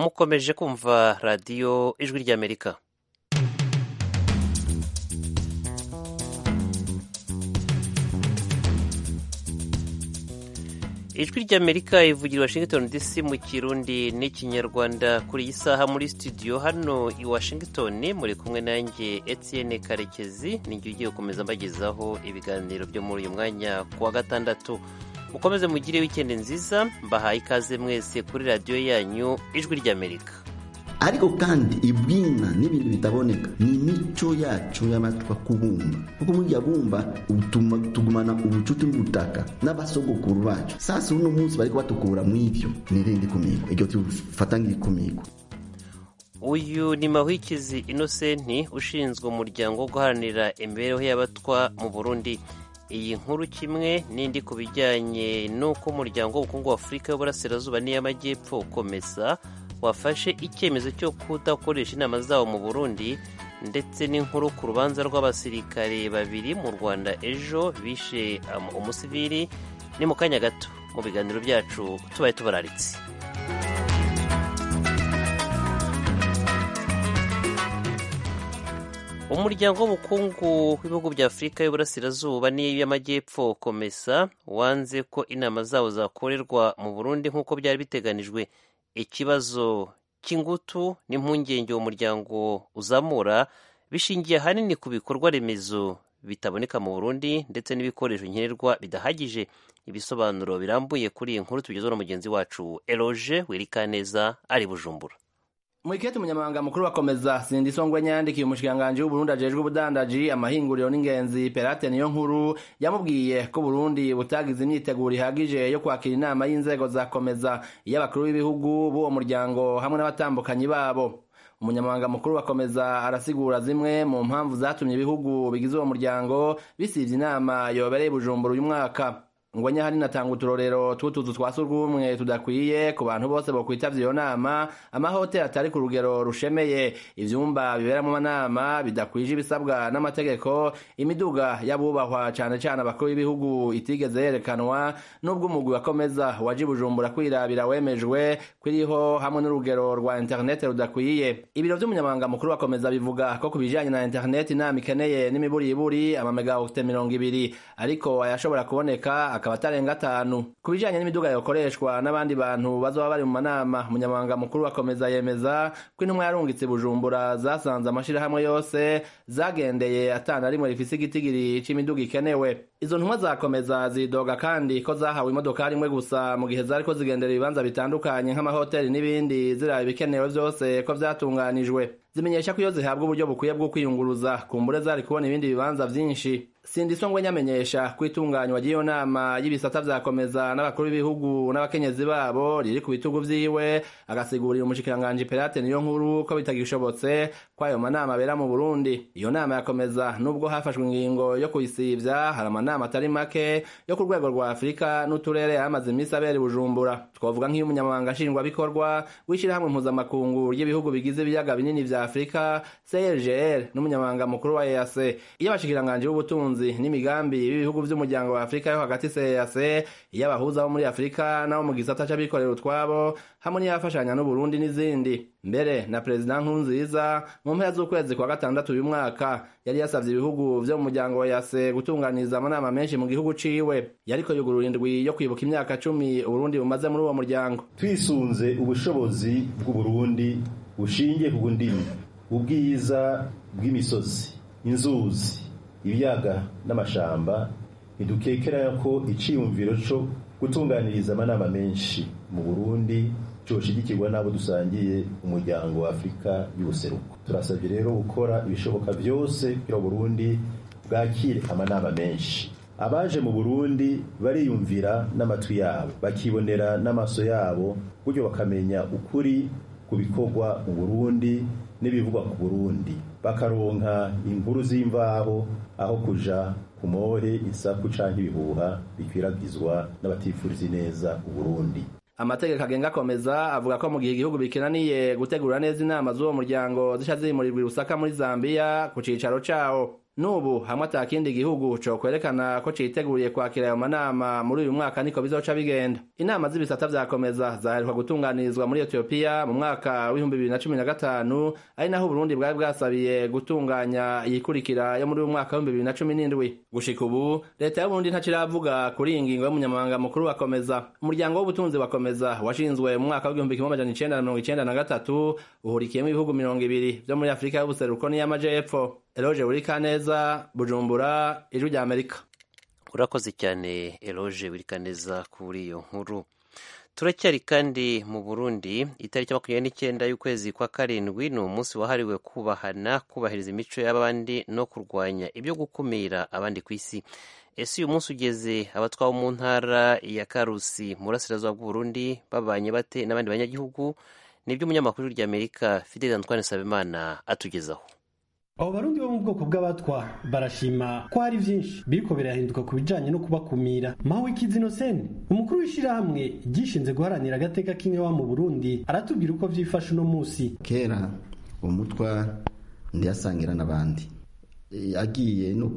mukomeje kumva radiyo ijwi ry'amerika ijwi ry'amerika ivugira washington dc mu kirundi n'ikinyarwanda kuri iyi saha muri studio hano i washington muri kumwe nanjye etienne karekezi nijye ugiye gukomeza mbagezaho ibiganiro byo muri uyu mwanya ku wa gatandatu mukomeze mugire wikendi nziza mbahaye ikaze mwese kuri radiyo yanyu ijwi ry'amerika ariko kandi ibwina n'ibintu bitaboneka ni imico yacu y'amatwa kubumba kuko muri bumba tugumana ubucuti n'ubutaka n'abasogokuru bacu sasa uno munsi bariko batukura mu ivyo nirindi kumigwa iryo tufata nk'ikumigwa uyu ni mahwikizi inosenti ushinzwe umuryango wo guharanira imibereho y'abatwa mu burundi iyi nkuru kimwe n'indi ku bijyanye n'uko umuryango w'ubukungu wa afurika y'uburasirazuba n'iy'amajyepfo ukomeza wafashe icyemezo cyo kudakoresha inama zawo mu burundi ndetse n'inkuru ku rubanza rw'abasirikare babiri mu rwanda ejo bishe umusivili ni mu kanya gato mu biganiro byacu tubaye tubararitse umuryango w'ubukungu w'ibihugu bya afurika y'uburasirazuba n'iy'amajyepfo komesa wanze ko inama zawo zakorerwa mu burundi nk'uko byari biteganijwe ikibazo cy'ingutu n'impungenge uwo muryango uzamura bishingiye ahanini ku bikorwa remezo bitaboneka mu burundi ndetse n'ibikoresho nkenerwa bidahagije ibisobanuro birambuye kuri iyi nkuru tugezwa na mugenzi wacu eroge wirikaneza ari bujumbura Mwikete umunyamabanga mukuru wakomeza Sindisongwe nyandikiye umushikanganje w'Uburundi ajejwe ubudandaji amahinguriro n'ingenzi Perate niyo nkuru yamubwiye ko Burundi butagize imyiteguro ihagije yo kwakira inama y'inzego za komeza y'abakuru b'ibihugu b'uwo muryango hamwe n'abatambukanyi babo umunyamabanga mukuru wakomeza arasigura zimwe mu mpamvu zatumye ibihugu bigize uwo muryango bisivye inama yobereye Bujumbura uyu mwaka ngo nyahari natanga uturorero tw'utuzu twa surwumwe tudakwiye ku bantu bose bokwitavya iyo nama amahoteli atari ku rugero rushemeye ivyumba biberamwo amanama bidakwije ibisabwa n'amategeko imiduga y'abubahwa cane cane abakuru b'ibihugu itigeze yerekanwa n'ubwo umugwi wakomeza waje bujumbura kwirabira wemejwe kwiriho hamwe n'urugero rwa interineti rudakwiye ibiro vy'umunyamabanga mukuru wakomeza bivuga ko ku bijanye na interineti inama ikeneye n'imiburiburi amamegawate mirongo ibiri ariko ayashobora kuboneka akaba atarenga atanu ku bijanye n'imiduga yokoreshwa n'abandi bantu bazoba bari mu manama umunyamabanga mukuru wakomeza yemeza ko intumwa yarungitse bujumbura zasanze amashirahamwe yose zagendeye atana rimwe rifise igitigiri c'imiduga ikenewe izo ntumwa zakomeza zidoga kandi ko zahawe imodoka rimwe gusa mu gihe zariko zigendera ibibanza bitandukanye nk'amahoteli n'ibindi ziraba ibikenewe vyose ko vyatunganijwe zimenyesha ko iyo zihabwa uburyo bukwiye bwo kwiyunguruza kumbure zari kubona ibindi bibanza vyinshi sindisongwe nyamenyesha ko itunganywa ry'iyo nama y'ibisata vyakomeza n'abakuru b'ibihugu n'abakenyezi babo riri ku bitugu vyiwe agasigurira umushikiranganji perate niyo nkuru ko bitagishobotse ko ayo manama abera mu burundi iyo nama yakomeza nubwo hafashwe ingingo yo kuyisivya hari amanama atari make yo ku rwego rwa afurika n'uturere yamaze imisi abera bujumbura twavuga nk'iyo umunyamabanga nshingwabikorwa w'ishirahamwe mpuzamakungu ry'ibihugu bigize ibiyaga binini vya afurika crgr n'umunyamabanga mukuru wa eac iyo abashikiranganji b'ubutunzi n'imigambi b'ibihugu vy'umuryango wa afurika yo hagati CEAC iyo abahuza bo muri afurika nabo mu gisata c'abikorera utwabo hamwe n'iyafashanya n'uburundi n'izindi mbere na perezida nkurunziza mu mpera z'ukwezi kwa gatandatu uyu mwaka yari yasavye ibihugu vyo mu muryango wa yase gutunganiriza amanama menshi mu gihugu ciwe yariko yugurura indwi yo kwibuka imyaka cumi uburundi bumaze muri uwo muryango twisunze ubushobozi bw'uburundi bushingiye ku ndimi ubwiza bw'imisozi inzuzi ibiyaga n'amashamba ntidukekera ko iciyumviro co gutunganiriza amanama menshi mu burundi coshigikirwa n'abo dusangiye umuryango wa afurika y'ubuseruko turasabye rero gukora ibishoboka vyose kugira burundi bwakire amanama menshi abaje mu burundi bariyumvira n'amatwi yabo bakibonera n'amaso yabo buryo bakamenya ukuri ku bikorwa mu burundi n'ibivugwa ku burundi bakaronka inkuru z'imvaho aho kuja ku more isaku canke ibihuha bikwiragizwa n'abatifuriza neza uburundi amategeko agenga akomeza avuga ko mu gihe igihugu bikenaniye gutegura neza inama z'uwo muryango zica zimurirwa i Lusaka muri Zambia ku cicaro cawo n'ubu hamwe ata kindi gihugu co kwerekana ko citeguriye kwakira ayo manama muri uyu mwaka niko bizoca bigenda inama z'ibisata vyakomeza zaheruka gutunganirizwa muri etiyopiya mu mwaka w'ibihumbi bibiri na cumi na gatanu ari naho uburundi bwari bwasabiye gutunganya iyikurikira yo muri uyu mwaka w'ibihumbi bibiri na cumi n'indwi gushika ubu leta y'uburundi ntaciravuga kuri iyi ngingo y'umunyamabanga mukuru wakomeza umuryango w'ubutunzi wakomeza washinzwe mu mwaka w'igihumbi kimwe amajana icenda na mirongo icenda na gatatu uhurikiyemo ibihugu mirongo ibiri vyo muri afurika y'ubuseruko n'iy'amajepfo eloge burikaneza bujumbura ijwi rya amerika urakoze cyane eloge burikaneza kuri iyo nkuru turacyari kandi mu burundi itariki makumyabiri n'icyenda y'ukwezi kwa karindwi ni umunsi wahariwe kubahana kubahiriza imico y'abandi no kurwanya ibyo gukumira abandi ku isi ese uyu munsi ugeze abatwawe mu ntara ya karusi mu burasirazuba bw'uburundi babanye bate n'abandi banyagihugu nibyo umunyamakuru ry'amerika fideli antoine sabimana atugezaho abo barundi bo mu bwoko bw'abatwa barashima ko hari byinshi biriko birahinduka ku bijanye no kubakumira mawikizi inoseni umukuru w'ishirahamwe ryishinze guharanira agateka k'inkewa mu burundi aratubwira uko vyifashe uno musi kera umutwa ndiyasangira n'abandi E, agiye no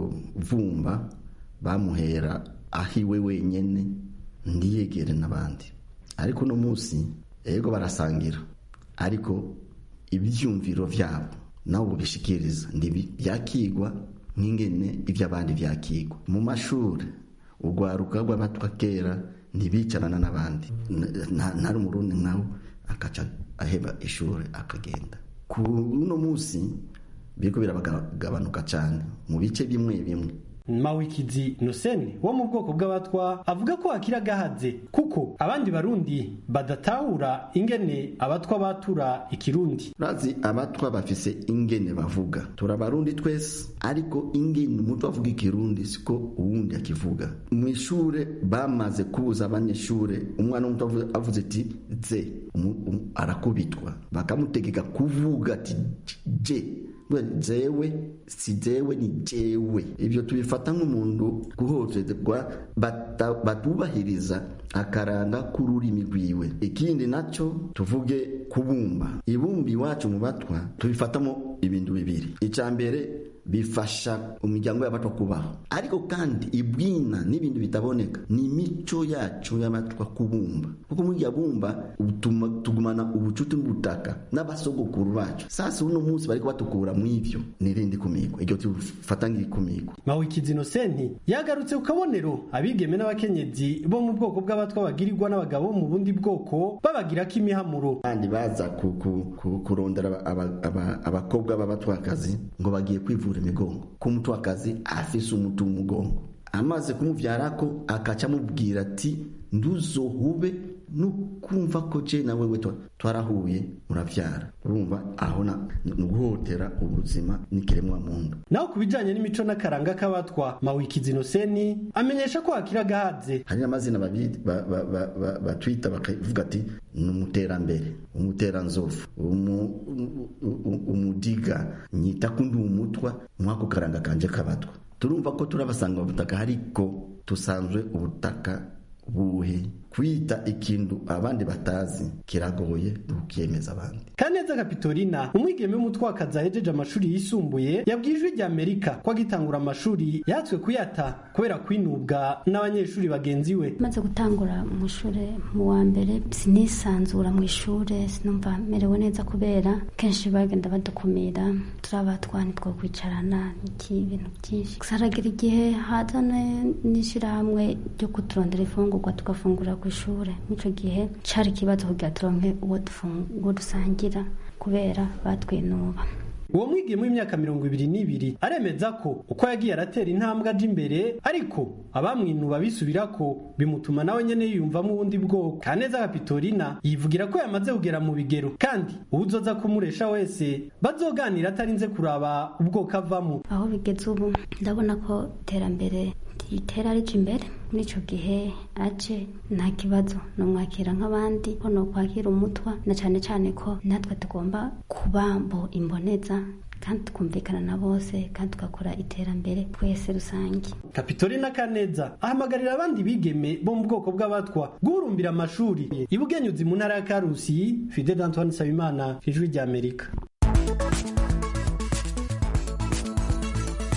kuvumba bamuhera ahiwe wenyene ndiyegere n'abandi ariko uno musi ego barasangira ariko ivyumviro vyabo nawe ubishikiriza ndibi byakigwa nk'ingene iby'abandi byakigwa mu mashuri urwaruka rw'abatwa kera ntibicarana n'abandi ntari umurundi nkawe akaca aheba ishuri akagenda ku uno munsi biriko biragabanuka cyane mu bice bimwe bimwe mawikizi noseni wo mu bwoko bw'abatwa avuga ko hakiri agahaze kuko abandi barundi badatahura ingene abatwa batura ikirundi urazi abatwa bafise ingene bavuga tura abarundi twese ariko ingene umutwe avuga ikirundi siko uwundi akivuga mu ishure bamaze kubuza abanyeshure umwana w'umutwe avuze ati ze arakubitwa bakamutegeka kuvuga ati je jewe si jewe ni jewe ibyo tubifata nk'umuntu guhohoterwa batubahiriza akaranga k'ururimi rwiwe ikindi nacyo tuvuge kubumba ibumba iwacu mu batwa tubifatamo ibintu bibiri icya mbere bifasha imiryango y'abatwa kubaho ariko kandi ibwina n'ibintu bitaboneka ni imico yacu y'abatwa kubumba kuko muri iryo bumba tugumana ubucuti n'ubutaka n'abasogokuru bacu sasa uno munsi bariko batukura mu ivyo nirindi kumigwa iryo tufata nk'irikumigwa mawikizi inosenti yagarutse ku kabonero abigeme n'abakenyezi bo mu bwoko bw'abatwa bagirirwa n'abagabo mu bundi bwoko babagirako imihamuro kandi baza kurondera abakobwa b'abatwakazi ngo bagiye kwivura imigongo ko umutwakazi afise umuti w'umugongo amaze kumuvyarako akaca amubwira ati nduzohube nukumva ko je na wewe twarahuye muravyara urumva aho ni uguhotera ubuzima n'ikiremwa muntu naho ku bijanye n'imico n'akaranga k'abatwa mawikizi inoseni amenyesha ko hakiri agahaze hari n'amazina batwita bakavuga ati ni umuterambere umuteranzovu umudiga nyita ko ndi umutwa mwako karanga kanje k'abatwa turumva ko turabasanga ubutaka ariko tusanzwe ubutaka buhe kwita ikintu abandi batazi kiragoye ntukiyemeza abandi kaneza kapitorina umwigeme w'umutwakazi ahejeje amashuri yisumbuye yabwiye ijwi rya amerika ko agitangura amashuri yatswe kuyata kubera kwinubwa n'abanyeshuri bagenzi we maze gutangura mu ishuri mu wa mbere sinisanzura mu ishuri sinumva merewe neza kubera kenshi bagenda badukumira turabatwa nitwo kwicarana iki ibintu byinshi gusa haragira igihe hazana n'ishyirahamwe ryo kuturondera ifungurwa tugafungura ku ishuri n'icyo gihe cyari ikibazo kugira turonke uwo dusangira kubera batwinuba uwo mwigeme w'imyaka mirongo ibiri n'ibiri aremeza ko uko yagiye aratera intambwe aja imbere ariko abamwinuba bisubira ko bimutuma nawe nyene yiyumvamo ubundi bwoko kaneza kapitorina yivugira ko yamaze kugera mu bigero kandi uwuzoza kumuresha wese bazoganira atarinze kuraba ubwoko avamo aho bigeze ubu ndabona ko iterambere ritera rije imbere muri icyo gihe aje nta kibazo numwakira nk'abandi ko nokwakira umutwa na cyane cyane ko natwe tugomba kuba mbo imboneza kandi tukumvikana na bose kandi tugakora iterambere twese rusange kapitorina kaneza ahamagarira abandi bigeme bo mu bwoko bw'abatwa guhurumbira amashuri ibugenyuzi mu ntara ya karusi fide d'antoine sabimana ijwi ry'amerika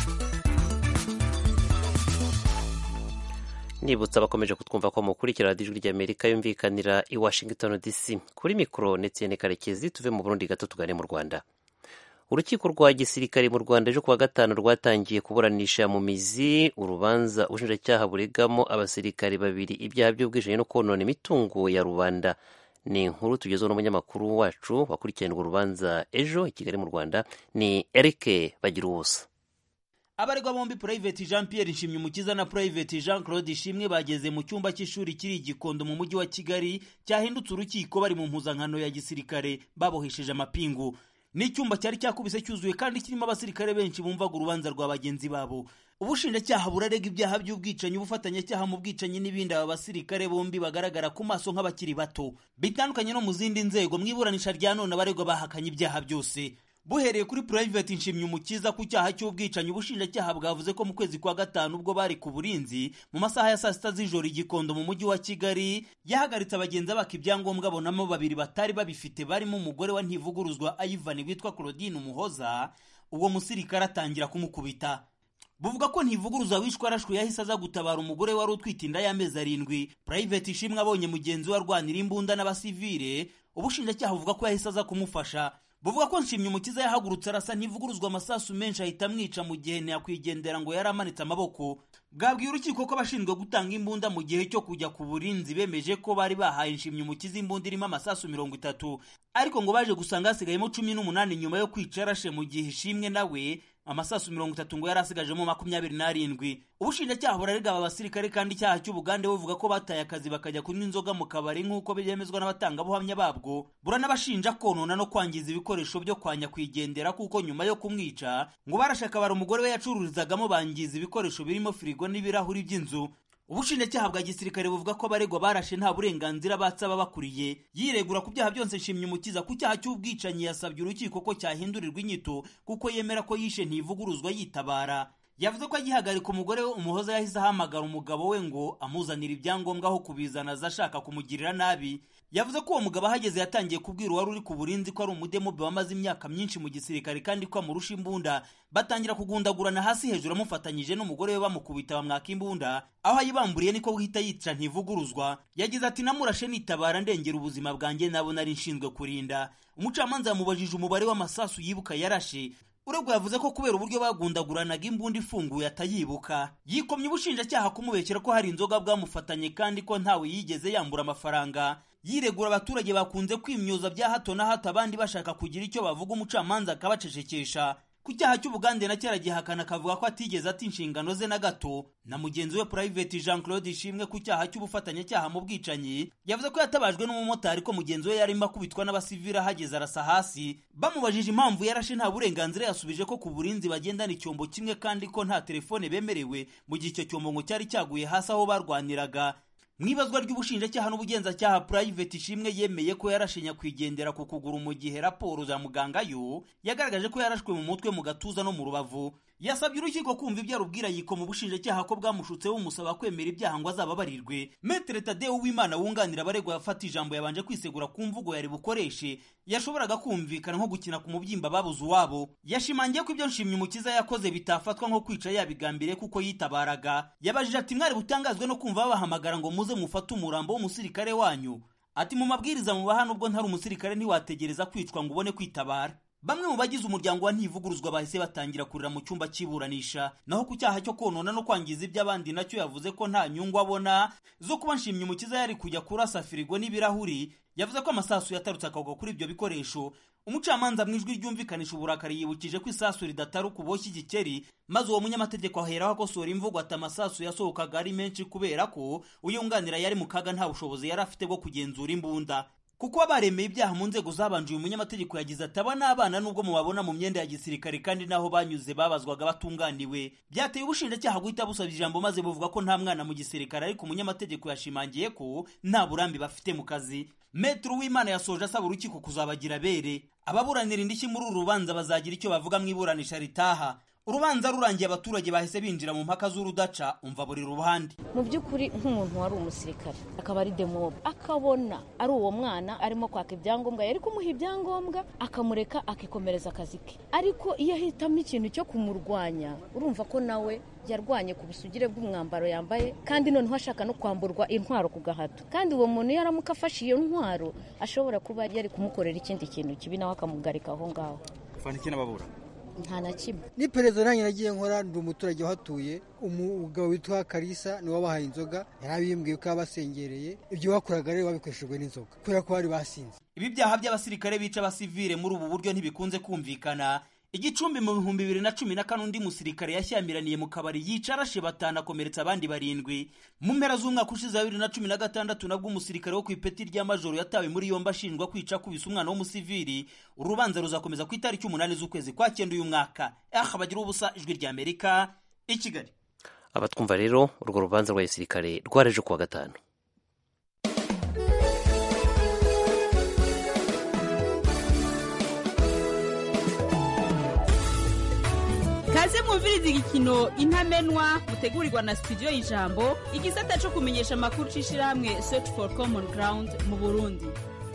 nibutsa abakomeje kutwumva ko mukurikira radiyo ijwi ry'amerika yumvikanira i washington dc kuri mikoro ndetse karekezi tuve mu burundi gato tugane mu rwanda urukiko rwa gisirikare mu rwanda ejo kuwa gatanu rwatangiye kuburanisha mu mizi urubanza ubushinjacyaha buregamo abasirikare babiri ibyaha by'ubwishingizi no konona imitungo ya rubanda ni inkuru tugezeho n'umunyamakuru wacu wakurikirana urwo rubanza ejo i kigali mu rwanda ni eric bagira ubusa abaregwa bombi Private Jean Pierre Nshimyumukiza na Private Jean Claude Ishimwe bageze mu cyumba cy'ishuri kiri igikondo mu mujyi wa Kigali cyahindutse urukiko bari mu mpuzankano ya gisirikare babohesheje amapingu ni icyumba cyari cyakubise cyuzuye kandi kirimo abasirikare benshi bumvaga urubanza rwa bagenzi babo ubushinjacyaha burarega ibyaha by'ubwicanyi ubufatanyacyaha mu bwicanyi n'ibindi aba basirikare bombi bagaragara ku maso nk'abakiri bato bitandukanye no mu zindi nzego mu iburanisha rya none abaregwa bahakanye ibyaha byose buhereye kuri Private Nshimyumukiza ku cyaha cy'ubwicanyi ubushinjacyaha bwavuze ko mu kwezi kwa gatanu ubwo bari ku burinzi mu masaha ya saa sita z'ijoro igikondo mu mujyi wa Kigali yahagaritse abagenzi baka ibyangombwa abonamo babiri batari babifite barimo umugore wa ntivuguruzwa Ivan witwa Claudine Umuhoza uwo musirikare atangira kumukubita buvuga ko ntivuguruza wishwe arashwe yahise aza gutabara umugore wari utwite inda y'amezi arindwi Private Ishimwe abonye mugenzi we arwanira imbunda n'abasivile ubushinjacyaha buvuga ko yahise aza kumufasha buvuga ko nshimye umukiza yahagurutse arasa ntivuguruzwa amasasu menshi ahita amwica mu gihe ntiyakwigendera ngo yari amanitse amaboko bwabwiye urukiko ko abashinzwe gutanga imbunda mu gihe cyo kujya ku burinzi bemeje ko bari bahaye nshimye umukiza imbunda irimo amasasu mirongo itatu ariko ngo baje gusanga hasigayemo cumi n'umunani nyuma yo kwica yarashe mu gihe ishimwe nawe amasasu mirongo itatu ngo yari asigajemo makumyabiri n'arindwi ubushinjacyaha burarega aba basirikare kandi icyaha cy'ubugande buvuga ko bataye akazi bakajya kunywa inzoga mu kabari nk'uko byemezwa n'abatangabuhamya babwo buranabashinja konona no kwangiza ibikoresho byo kwa nyakwigendera kuko nyuma yo kumwica ngo barashaka bara umugore we yacururizagamo bangiza ibikoresho birimo firigo n'ibirahuri by'inzu ubushinjacyaha bwa gisirikare buvuga ko abaregwa barashe nta burenganzira batsaba bakuriye yiregura ku byaha byose nshimye umukiza ku cyaha cy'ubwicanyi yasabye urukiko ko cyahindurirwa inyito kuko yemera ko yishe ntivuguruzwa yitabara yavuze ko agihagarika umugore we umuhoza yahise ahamagara umugabo we ngo amuzanire ibyangombwa aho kubizana aza ashaka kumugirira nabi yavuze ko uwo mugabo ahageze yatangiye kubwira uwari uri ku burinzi ko ari umudemobe wamaze imyaka myinshi mu gisirikare kandi ko amurusha imbunda batangira kugundagurana hasi hejuru amufatanyije n'umugore we bamukubita bamwaka imbunda aho ayibamburiye niko guhita yica ntivuguruzwa yagize ati namurashe nitabara ndengera ubuzima bwanjye nabo nari nshinzwe kurinda umucamanza yamubajije umubare w'amasasu yibuka yarashe uregwa yavuze ko kubera uburyo bagundaguranaga imbunda ifunguye atayibuka yikomye ubushinjacyaha kumubekera ko hari inzoga bwamufatanye kandi ko ntawe yigeze yambura amafaranga yiregura abaturage bakunze kwimyoza bya hato na hato abandi bashaka kugira icyo bavuga umucamanza akabacecekesha ku cyaha cy'ubugande na cyara gihakana akavuga ko atigeze ati inshingano ze na gato na mugenzi we Private Jean Claude Ishimwe ku cyaha cy'ubufatanyacyaha mu bwicanyi yavuze ko yatabajwe n'umumotari ko mugenzi we yarimo akubitwa n'abasivili ahageze arasa hasi bamubajije impamvu yarashe nta burenganzira yasubije ko ku burinzi bagendana icyombo kimwe kandi ko nta telefone bemerewe mu gihe icyo cyombo ngo cyari cyaguye hasi aho barwaniraga mu ibazwa ry'ubushinjacyaha n'ubugenzacyaha Private Ishimwe yemeye ko yarashe nyakwigendera ku kuguru mu gihe raporo za muganga yo yagaragaje ko yarashwe mu mutwe mu gatuza no mu rubavu yasabye urukiko kumva ibyo arubwira yiko mu bushinjacyaha ko bwamushutse bumusaba kwemera ibyaha ngo azababarirwe Metre Tadeo Uwimana wunganira abaregwa yafata ijambo yabanje kwisegura ku mvugo yari bukoreshe yashoboraga kumvikana nko gukina ku mubyimba babuze uwabo yashimangiye ko ibyo nshimye umukiza yakoze bitafatwa nko kwica yabigambiriye kuko yitabaraga yabajije ati mwari butangazwe no kumva babahamagara ngo muze mufate umurambo w'umusirikare wanyu ati mu mabwiriza mubaha nubwo ntari umusirikare ntiwategereza kwicwa ngo ubone kwitabara bamwe mu bagize umuryango wa ntivuguruzwa bahise batangira kurira mu cyumba cy'iburanisha naho ku cyaha cyo konona no kwangiza iby'abandi nacyo yavuze ko nta nyungu abona zo kuba nshimye umukiza yari kujya kurasa firigo n'ibirahuri yavuze ko amasasu yatarutse akagwa kuri ibyo bikoresho umucamanza mu ijwi ryumvikanisha uburakari yibukije ko isasu ridataruka uboshye igikeri maze uwo munyamategeko aheraho akosora imvugo ati amasasu yasohokaga ari menshi kubera ko uyunganira yari mu kaga nta bushobozi yari afite bwo kugenzura imbunda kuko baremeye ibyaha mu nzego zabanje uyu munyamategeko yagize ati aba n'abana nubwo mubabona mu myenda ya gisirikare kandi n'aho banyuze babazwaga batunganiwe byateye ubushinjacyaha guhita busaba ijambo maze buvuga ko nta mwana mu gisirikare ariko umunyamategeko yashimangiye ko nta burambi bafite mu kazi metero w'imana yasoje asaba urukiko kuzabagira bere ababuranira indishyi muri uru rubanza bazagira icyo bavuga mu iburanisha ritaha urubanza rurangiye abaturage bahise binjira mu mpaka z'urudaca umva buri ruhande mu by'ukuri nk'umuntu wari umusirikare akaba ari demobe akabona ari uwo mwana arimo kwaka ibyangombwa yari kumuha ibyangombwa akamureka akikomereza akazi ke ariko iyo ahitamo ikintu cyo kumurwanya urumva ko nawe yarwanye ku busugire bw'umwambaro yambaye kandi noneho ashaka no kwamburwa intwaro ku gahato kandi uwo muntu iyo aramuka afashe iyo ntwaro ashobora kuba yari kumukorera ikindi kintu kibi nawe akamugarika aho ngaho fana iki n'ababura nta na kimwe ni perezida nanjye nagiye nkora ndi umuturage uhatuye umugabo witwa karisa niwe wabahaye inzoga yari abimbwiye ko yabasengereye ibyo bakoraga rero babikoreshejwe n'inzoga kubera ko bari basinze ibi byaha by'abasirikare bica abasivile muri ubu buryo ntibikunze kumvikana igicumbi mu bihumbi bibiri na cumi na kane undi musirikare yashyamiraniye mu kabari yica arashe batanu akomeretsa abandi barindwi mu mpera z'umwaka ushize wa bibiri na cumi na gatandatu nabwo umusirikare wo ku ipeti rya majoro yatawe muri yombi ashinjwa kwica akubise umwana w'umusivili urubanza ruzakomeza ku itariki umunani z'ukwezi kwa cyenda uyu mwaka aha bagira ubusa ijwi rya amerika i kigali abatwumva rero urwo rubanza rwa gisirikare rwareje kuwa gatanu kaze mwumviriza igikino intamenwa mutegurirwa na studio y'ijambo igisata cyo kumenyesha amakuru c'ishirahamwe search for common ground mu burundi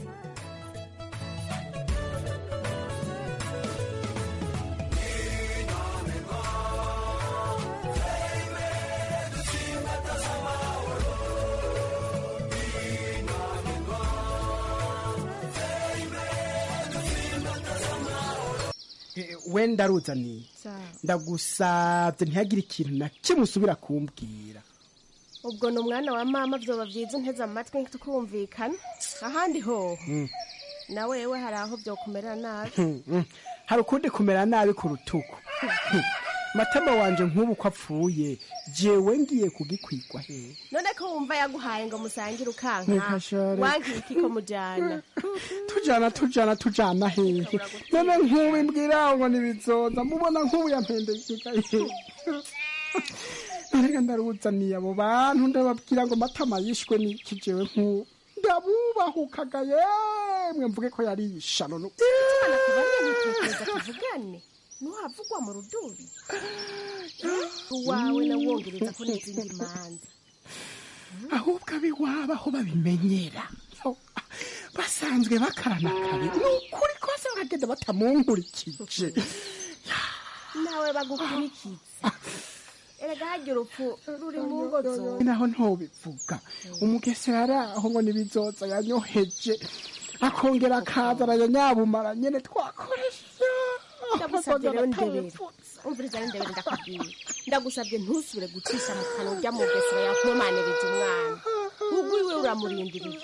wenda aruzaniye ndagusabye ntihagire ikintu na kimwe usubira kumbwira ubwo ni umwana wa mama byoba byiza unteze amatwi tukumvikana ahandi hoho na wewe hari aho byokumera nabi hari ukundi kumera nabi ku rutugu matama wanje nk'ubu ko apfuye jewe ngiye kugikwigwa hehe none ko wumva yaguhaye ngo musangire ukanka Nkashare. wankira iki ko mujyana tujana tujana tujana hehe none nk'ubu imbwira ngo nibizonza mubona nk'ubu yampendekeka hehe narega ndaruzaniye abo bantu ndababwira ngo matama yishwe n'iki jewe nk'ubu ndabubahukaga yemwe mvuge ko yari yishano no tubana kubariye nitekereza tuvugane ntuhavugwa mu rudubi uwawe nawongereza ko n'izindi manza ahubwo abiwabo aho babimenyera Yo, basanzwe bakarana kabi ni ukuri kose bagenda batamunkurikije nawe bagukurikiza erega hagira urupfu ruri mu ngo zose naho ntobivuga umugesera ari aho ngo nibizoza yanyoheje akongera akaza arayanyabumara nyene twakoresha ndagusabye rero ndebere umviriza rero ndebere ndakubwira ndagusabye ntusubire gucisha mu kanwa ujya mu gesera yakomaniriza umwana ubwo iwe uramurindiriye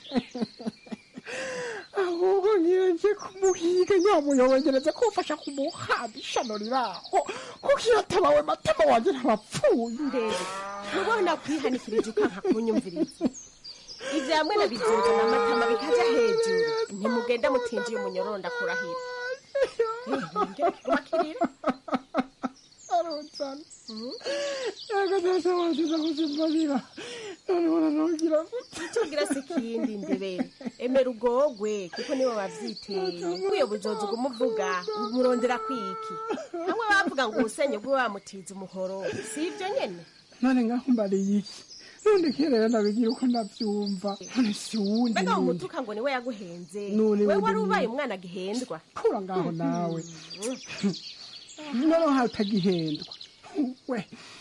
ahubwo ngiye kumuhiga nyamuyobongereze kumfasha kumuhamba ishano riraho kuko iyo atabawe matama wanje ntabapfuye ndebe ntubona kwihanikirije ukanka kunyumviriza ibyo hamwe na bizinzo n'amatama bikaja hejuru ntimugenda mutinjiye umunyororo ndakurahira makirira aronsana yego data wanje ndakuzimbarira noneho nanongera tugira se ikindi ndebere emera ugogwe kuko nibo bavyiteye nk'uyo buzozi umuvuga umurondera kwiki hamwe bavuga ngo ubusenye bwe wamutiza umuhoro si ibyo nyene none ngaho mbariye iki none kerera ndabigira uko ndavyumva none si wundi mbega nundi umutuka ngo niwe yaguhenze None we wundi wari ni- ubaye umwana agihendwa kura ngaho nawe noneho hatagihendwa we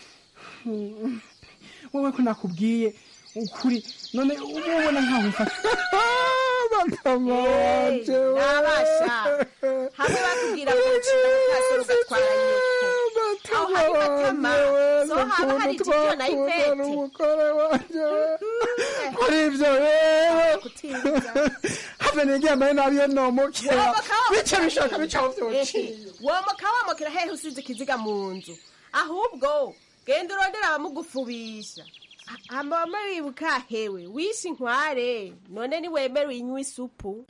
wowe ko nakubwiye ukuri none uba ubona nkaho mfashe bakama wanje we. nabasha hamwe bakubwira ngo ucira kasoro ugatwara nyoko aho hari matama so haba hari ikiyo na ivete umugore wanje kuri ibyo rero have niryambaye nabi iyo nomokera bice bishaka bicaho vyociye womoka womokera hehe usize ikiziga mu nzu ahubwo genda urondera abamugufubisha amama wibuka hewe wishe inkware none niwemere uyinywa isupu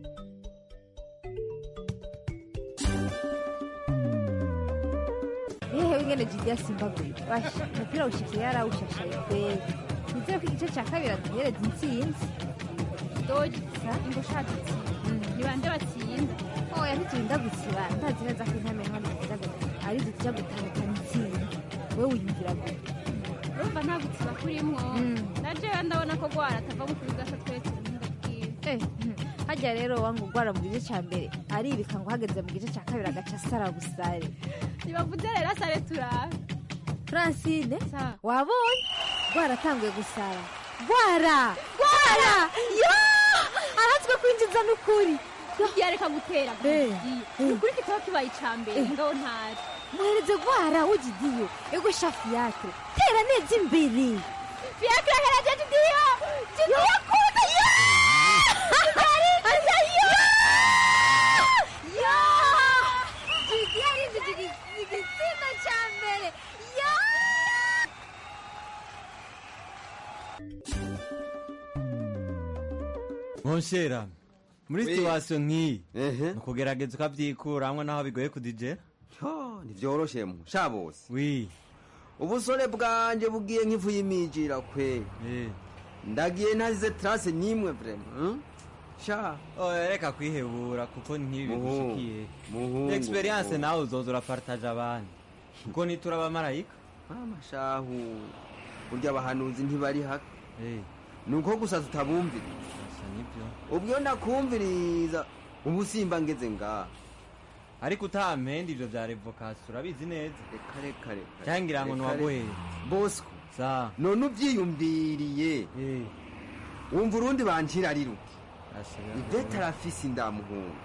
yewe ingene jidia simbaguye basha umupira ushikiye yarawushashaye kweli nizeye ko igice cya kabiri atuhereza intsinzi dogi ingo shaka itsinda ni bande batsinda oya ntiturinda gusiba ndazi neza ko intamenwa ari dutya gutandukana itsinda wowe wiyumvira gute urumva nta gutsiba kurimwo na jewe ndabona ko gwara atava mu kubigasa twese ubuhinga bwiwe Eh, hmm. harya rero wangu ugwara mu gice cya mbere aribika ngo uhageze mu gice cya kabiri agaca asara busare ntibavuze rero asare turabe francine wabonye gwara atanguye gusara gwara gwara yo aratswe kwinjiza n'ukuri yareka gutera ni ukuri kitaba kibaye ica mbere ngabo ntari muhereze gwara ugidiyo ego shafi yake tera neza imbere fiakre hera jidiyo jidiyo kuza yo Asa yo yo jidi arinjije igitsina cya mbere yo nkonshera muri situwasiyo nk'iyi ni ukugerageza ukabyikuramwo naho bigoye kudijera ntivyoroshe mu sha bose wi ubusore bwanje bugiye nk'ifu y'imijira kwe ndagiye ntazize trase n'imwe vrema hmm? sha oya reka kwihebura kuko ntibi Muhungu, bigushikiye muhungu, experience muhungu. nawe uzoza urapartaje abandi kuko nitura abamarayika amashahu burya abahanuzi ntibari haka ni uko gusa tutabumvira ubwo ndakumviriza ubu simba ngeze ngaha ariko utampenda ivyo vya revokasiyo urabizi neza reka reka reka cangira ngo reka, ntiwagoheye bosco sa none uvyiyumviriye wumva urundi bancira ari ruke ivete arafise indamuhungu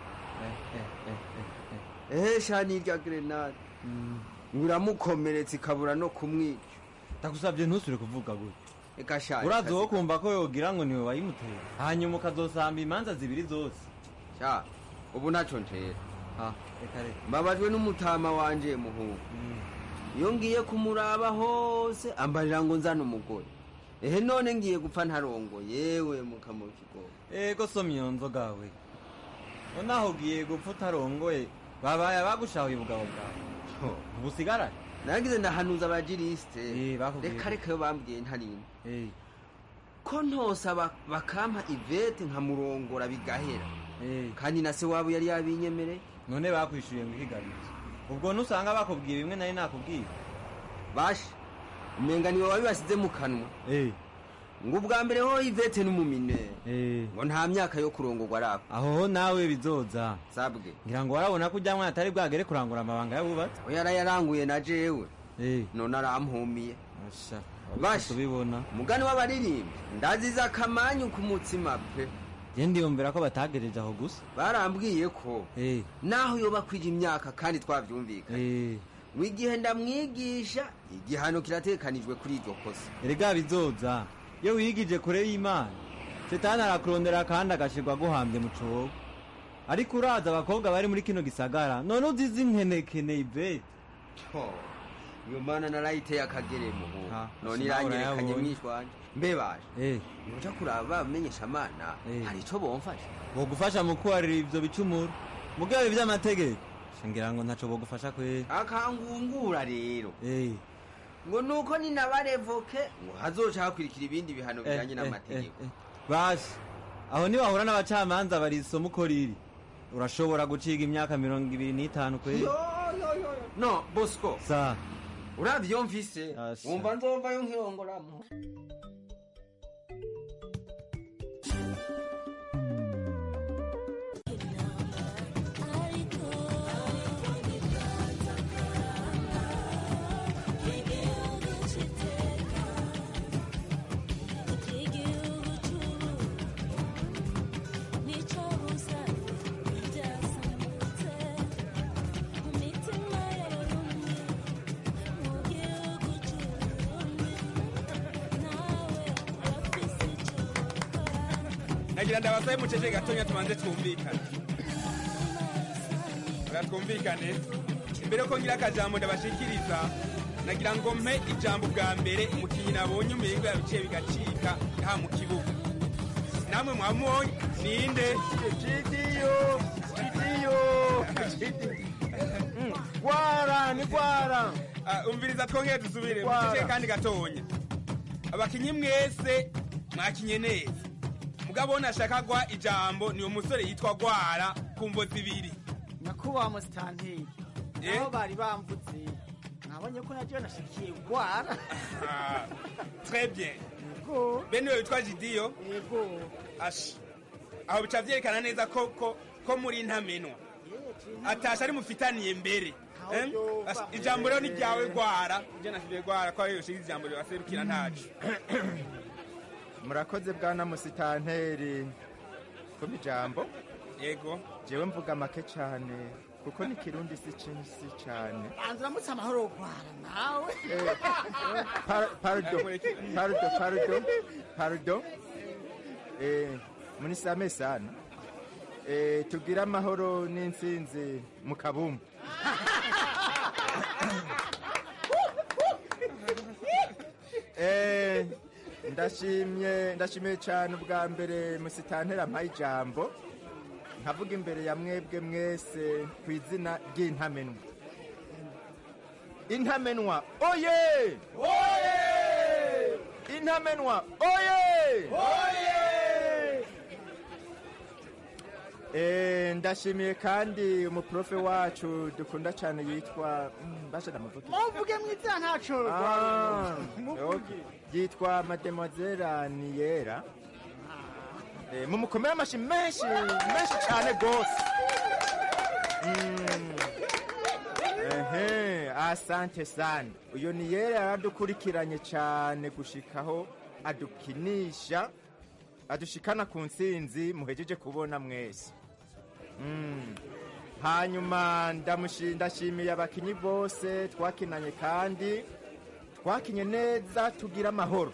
ehe sha nirya grenade ngo iramukomeretsa ikabura no kumwica ndagusabye ntusubire kuvuga gutyo reka sha urazi wo kumva ko yogira ngo niwe wayimuteye hanyuma ukazosamba imanza zibiri zose sha ubu ntaco ntera reka reka mbabajwe n'umutama wanje muhungu iyo ngiye kumuraba hose ambarira ngo nzane umugore ehe none ngiye gupfa ntarongo yewe mukamura ikigogo ego soma iyo nzoga we nonaho ugiye gupfa utarongoye babaye abagushahuye ubugabo bwawe ubusigarane nagize ndahanuza abajirisite bakubwiye reka ko- reka yo bambwiye ntarinda ko ntosaba bakampa ivete nkamurongora bigahera kandi na se wabo yari yabinyemereye none bakwishyuye ngo ihigabize ubwo nusanga bakubwiye bimwe nari nakubwiye bashe umenga niwe wabibasize mu kanwa ngo ubwa mbere ho ivete n'umumine ngo nta myaka yo kurongorwa arako aho ho nawe bizoza sabwe ngira ngo warabona ko ujya mwana atari bwagere kurangura amabanga y'abubatsi we yarayaranguye na jewe none arampumiye bashe tubibona umugani w'abaririmbi ndaziza akamanyu ku mutsima pe je ndiyumvira ko batagejeje aho gusa barambwiye ko naho yoba kwija imyaka kandi twavyumvikanye ngo igihe ndamwigisha igihano kiratekanijwe kuri iryo kosa erega bizoza iyo wigije kure y'imana setani arakurondera kandi agashirwa aguhambye mu cobo ariko uraza abakobwa bari muri kino gisagara none uzize inkenekene ivete iyo mana narayiteye akagere muhu none nawe iranyerekanye urayabonye. mwishwanje mbe baje nuja kuraba bamenyesha amana hari ico bomfasha bogufasha mu kubarira ivyo bicumuro mugabo ivy'amategeko ngira ngo ntaco bogufasha kwera akangungura rero ngo nuko ninabarevoke ngo hazoca hakurikira ibindi bihano bijanye n'amategeko basi aho niwahura n'abacamanza barisoma uko riri urashobora guciga imyaka mirongo ibiri n'itanu kwera Yo, yo, yo, yo. no bosco sa uravye iyo mfise wumva nzovayo nkiyongoramo nagira ndabasabe mucece gatonya tubanze twumvikane Oya, twumvikane imbere ko ngira akajambo ndabashikiriza nagira ngo mpe ijambo bwa mbere umukinnyi nabonye umiringo yabiciye bigacika nta mu kibuga namwe mwamubonye ninde Gidiyo, Gidiyo, gwara ni gwara Ah, umviriza twongere dusubire Gwara. mucece kandi gatonya abakinyi mwese mwakinye neza mugabo nashaka guha ijambo ni umusore yitwa gwara ku mvo zibiri nyakubahwa musitanteri aho bari bambutse nabonye ko naryo nashikiye gwara Ah, très bien yego bene uyo witwa jidiyo yego ashi aho bica vyerekana neza ko ko ko muri ntamenwa atasha ari mufitaniye mbere Eh? Ashi, ijambo rero ni ryawe gwara je nashikiye gwara ko ariyo ushikiza ijambo ribaserukira ntacu murakoze bwana musitanteri kumpa ijambo yego jewe mvuga make cyane kuko ni kirundi si cinsi cyane banza uramutse amahoro gwara nawe Par- pardon pardon pardon pardon eh munisame sana eh tugira amahoro n'intsinzi mu kabumbu eh ndashimye ndashimiye cyane ubwa mbere musitantera mpaye ijambo nkavuga imbere ya mwebwe mwese ku izina ry'intamenwa intamenwa oye oye intamenwa oye oye Eh, ndashimiye kandi umuprofe wacu dukunda cyane yitwa mm, basha ndamuvuge muvuge mwizina ntaco Ah, muvuge okay. yitwa mademoiselle aniyera Eh, mumukomere amashi menshi menshi cyane gose Mm. ehe asante sana uyo niyera yaradukurikiranye cyane gushikaho adukinisha adushikana ku nsinzi muhejeje kubona mwese Mm. hanyuma ndamushi- ndashimiye abakinyi bose twakinanye kandi twakinye neza tugira amahoro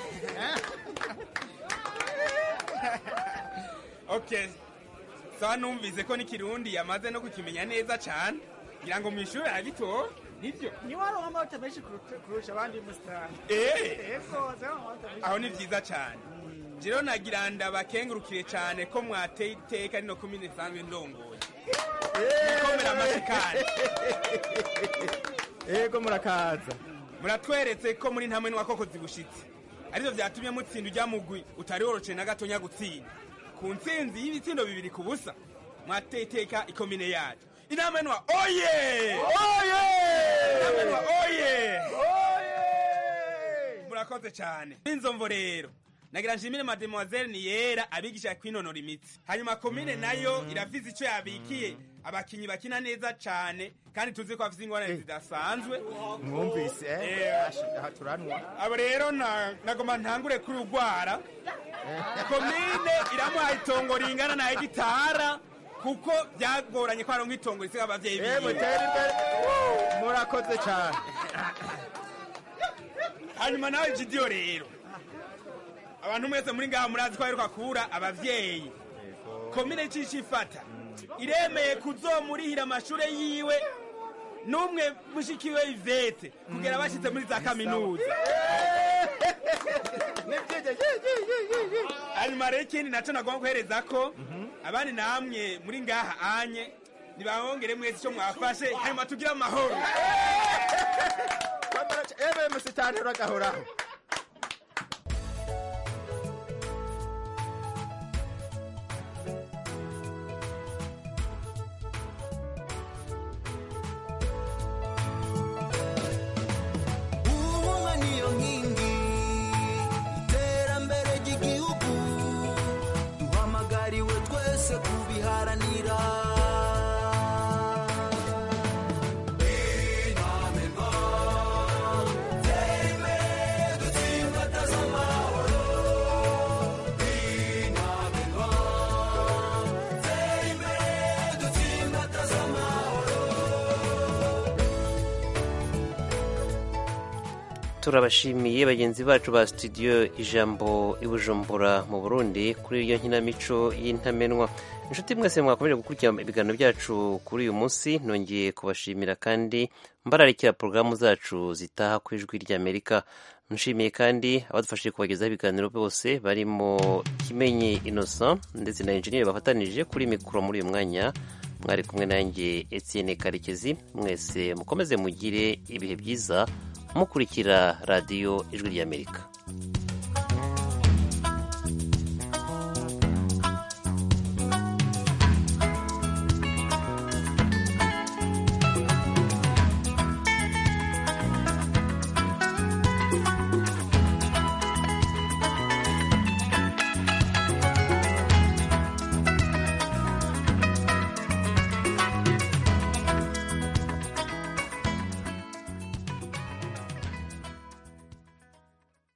okay sawa numvise ko n'ikirundi yamaze no kukimenya neza cane ngira ngo mw'ishure aragitora nivyo niwe aronka amanota menshi kuruta- kurusha abandi musitani Eh. yego aronka amanota menshi aho ni vyiza cane jero nagira ndabakengurukire cane ko mwateye iteka rino komine isanzwe ndongoye ikomera amashi kandi ego murakaza muratweretse ko muri ntamwe n'uwakoko zibushitse arivyo vyatumye mutsinda ujya mugwi utari woroce na gatonya gutsinda ku ntsinzi y'ibitsindo bibiri ku busa mwateye iteka ikomine yacu intamenwa oye oye intamenwa oye murakoze cyane inzomvo rero nagira nshimire mademoiselle ni yera abigisha kwinonora imitsi hanyuma komine nayo irafise ico yabikiye abakinyi bakina neza cane kandi tuzi ko bafise ingorane zidasanzwe mwumvise eh? Eh. Ashi- aha turanwa abo rero na- nagoma ntangure kuri urwara komine iramuha itongo ringana na hegitara kuko byagoranye ko aronka itongo risiga abavyeyi Eh, biwe mutere imbere murakoze cyane hanyuma nawe jidiyo rero abantu mwese muri ngaha murazi ko aheruka kubura abavyeyi komine cici ifata iremeye kuzomurihira amashure yiwe n'umwe mushikiwe ivete kugera bashitse muri za kaminuza hanyuma rero ikindi naco nagomba guhereza ko abandi namwe muri ngaha anye nibahongere mwese ico mwafashe hanyuma tugire amahoro ebe musitani uragahoraho ubumwe niyo nkingi iterambere ry'igihugu duhamagariwe twese kubiharanira intamenwa tera imbere dutsimbataza amahoro intamenwa tera imbere dutsimbataza amahoro turabashimiye bagenzi bacu ba studio ijambo i bujumbura mu burundi kuri iyo nkinamico y'intamenwa inshuti mwese mwakomeje gukurikira ibiganiro byacu kuri uyu munsi nongeye kubashimira kandi mbararikira porogaramu zacu zitaha ku ijwi ry'amerika nshimiye kandi abadufashije kubagezaho ibiganiro bose barimo kimenyi innocent ndetse na enjeniyeri bafatanije kuri mikoro muri uyu mwanya mwari kumwe nanjye etienne karekezi mwese mukomeze mugire ibihe byiza mukurikira radiyo ijwi ry'amerika